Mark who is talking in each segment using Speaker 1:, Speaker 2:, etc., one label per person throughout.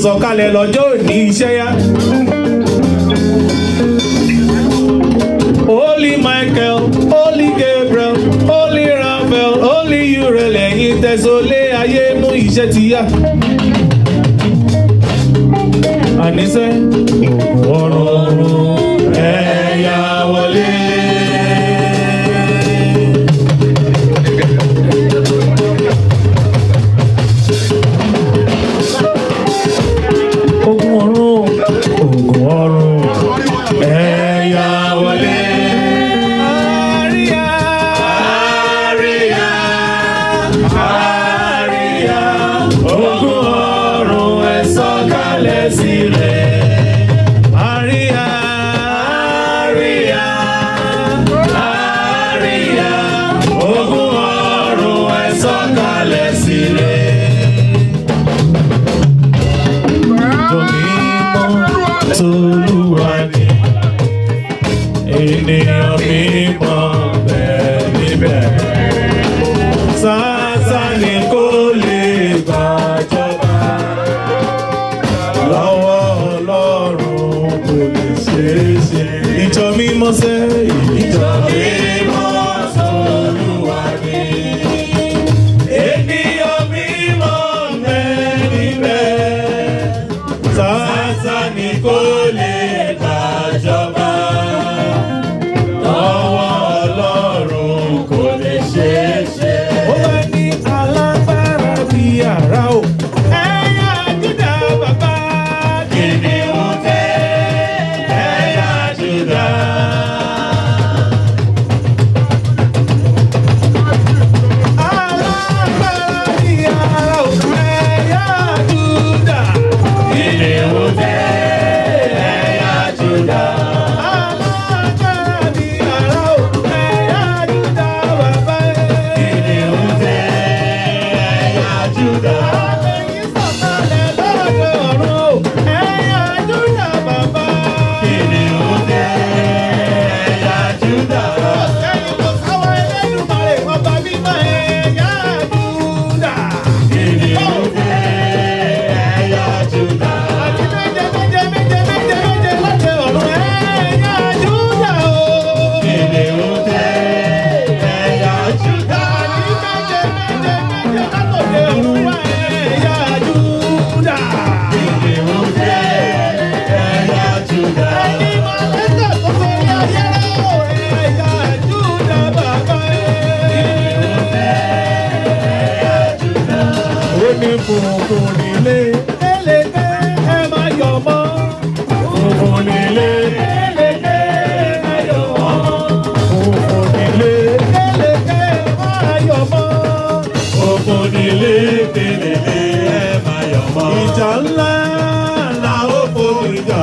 Speaker 1: sọ̀kalẹ̀ lọ́jọ́ òní iṣẹ́ yá. Holy Michael, Holy Gabriel, Holy Raphael, Holy Uriel, ẹ̀yin tẹ̀sọ́lé ayé mú iṣẹ́ ti yá. Àníṣe ògùn ọ̀run ẹ̀yà wọlé. Ogun ọ̀run, ogun ọ̀run, ẹ̀yà wọlé. Àríyá, àríyá, àríyá. Ogun ọ̀run ẹ sọ̀kalẹ̀ sílẹ̀. Àríyá, àríyá, àríyá. Ogun ọ̀run ẹ sọ̀kalẹ̀ sílẹ̀. Tolúwa ni ènìyàn mímọ́ bẹ́ẹ̀ níbẹ̀. Sátánì kò lè gbàjọba lọ́wọ́ Ọlọ́run kò lè ṣeé ṣe. Ìjọ mímọ́ sẹ́ ìjọ mímọ́ Tolúwa ni ènìyàn mímọ́ bẹ́ẹ̀ níbẹ̀. Sátánì kò lè gbàjọba. Lọ́wọ́ Ọlọ́run kò lè ṣeé ṣe. Ó wá ní alágbára bí àrá o. Ẹ̀yà Júdà bàbá kìnìún dé. Ẹ̀yà Júdà. Alágbára bí àrá o. Ẹ̀yà Júdà. Kìnìún dé. Ẹ̀yà Júdà. Alágbára bí àrá o. Ẹ̀yà Júdà bàbá. Kìnìún dé. Ẹ̀yà Júdà. Ẹ̀yin sọ̀kalẹ̀ lọ́dọ̀ ọ̀run o. Ẹ̀yà Júdà bàbá. Kìnìún dé. Ẹ̀yà Júdà. Ẹ̀yin kò sáwọ́ Ẹlẹ́dùmarè, ọba mímọ́ ẹ̀yà Júdà. Kìnìún dé. Ẹ̀yà Júdà. Àti méje méje méje méje méje lọ́dọ̀ ọ̀run ẹ̀yà Júdà o. Kìnìún dé. Ẹ̀yà Júdà. Àti méje méje méje látòdè ọ̀run wá ẹ̀yà Júdà. Kìnìún dé. Ẹ̀yà Júdà. Ẹni máa lẹ́sẹ̀ tó sórí ayé rẹ̀ o. Ẹ̀yà Júdà bàbá Kìnìún dé. Ẹ̀yà Júdà. Ó ní funfun nílé. Eléke ẹ máa yọ̀ mọ́. Funfun nílé. Eléke ẹ máa yọ̀ mọ́. Funfun nílé. Eléke ẹ máa yọ̀ mọ́. Funfun nílé. Eléke ẹ máa yọ̀ mọ́. Ìjà ńlá la ó forí jà.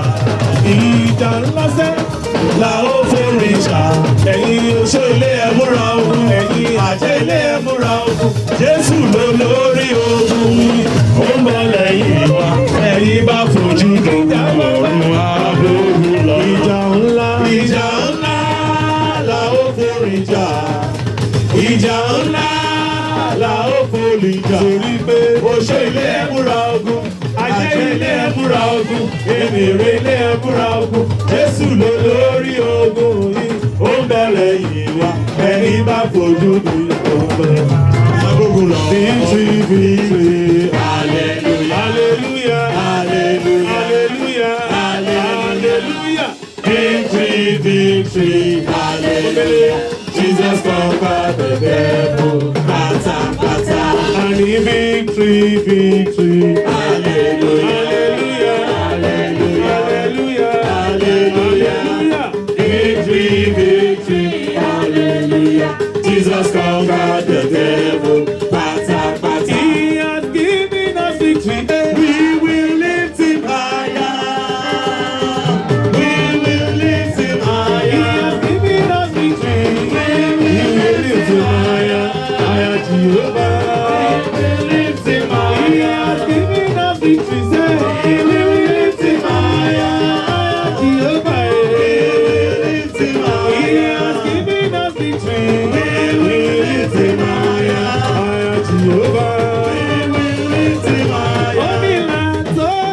Speaker 1: Ìjà ńlá sẹ́ la ó forí jà. Ẹ̀yin oṣó ilé ẹ múra ogun. Ẹ̀yin àjẹ́ ilé ẹ múra ogun. Jésù ló lórí ogun. Ó ń bọ̀ lẹ́yìn wa. Ẹ̀yin bá fojú dùn ọ̀run àbúrú lọ. Ìjà ńlá. Ìjà ńlá la ó forí jà. Ìjà ńlá la ó forí jà. Torí pé oṣó ilé ẹ múra ogun. Ajé ilé ẹ múra ogun. Èmèrè ilé ẹ múra ogun. Jésù ló lórí ogun yìí. Ó ń bọ̀ lẹ́yìn wa. Ẹni bá fojú dùn ọ̀run agogun lọ. Victory, victory, hallelujah, hallelujah, hallelujah, hallelujah, victory, victory, hallelujah. Jesus conquered the devil, pata, pata. And he victory, victory, hallelujah, hallelujah, hallelujah, hallelujah, victory, victory, hallelujah. Jesus conquered the devil. Pata, pata. He has given us victory. We will lift him higher. We will lift him higher. He has given us victory. We will lift him higher. Higher Jehovah. We will lift him higher. He has given us victory. Say, we will lift him higher. Higher Jehovah. We will lift him higher. He has given us victory. We will lift him higher. Higher Jehovah. We will lift him higher. Onílà tó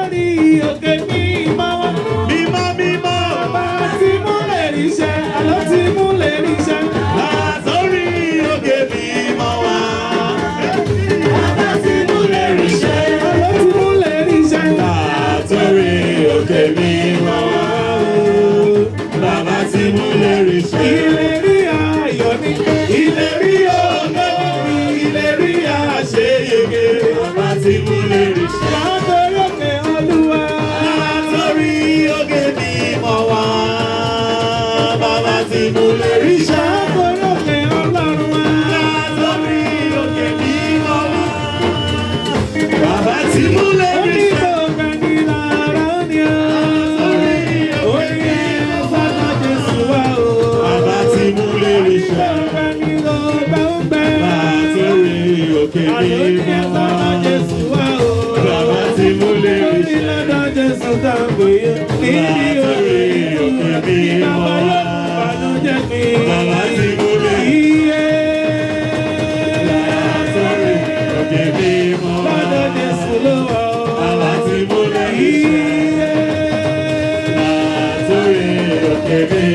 Speaker 2: tí mo lè rí ṣe.
Speaker 1: Látòrí òkè Olúwa.
Speaker 2: Látòrí òkè mímọ́ wá. Bàbá tí mo lè rí ṣe.
Speaker 1: Látòrí òkè Ọlọ́run wá.
Speaker 2: Látòrí òkè mímọ́ wá. Bàbá tí mo lè rí ṣe.
Speaker 1: Onígbòǹgbà ní lára ni ó. Orí ẹ̀fọ́nà Jésù wá o.
Speaker 2: Bàbá tí mo lè rí ṣe.
Speaker 1: Onígbòǹgbà ní lọ́gbà ń bẹ.
Speaker 2: Látòrí òkè
Speaker 1: Àlọ́ ní
Speaker 2: mímọ́ wá.
Speaker 1: ẹ̀fọ́nà Jésù wá o.
Speaker 2: Bàbá tí mo lè rí
Speaker 1: Orí
Speaker 2: ṣe.
Speaker 1: lọ́dọ̀ Jésù tá a gbé yẹ. Níbi orí ìlú àbí bàbá yóò bànújẹ́ pé.
Speaker 2: Bàbá tí mo lè rí
Speaker 1: Iye.
Speaker 2: Látòrí òkè mímọ́ wá.
Speaker 1: Lọ́dọ̀ Jésù ló wà o.
Speaker 2: Bàbá tí mo lè rí ṣe.
Speaker 1: Iye.
Speaker 2: Látòrí òkè mímọ́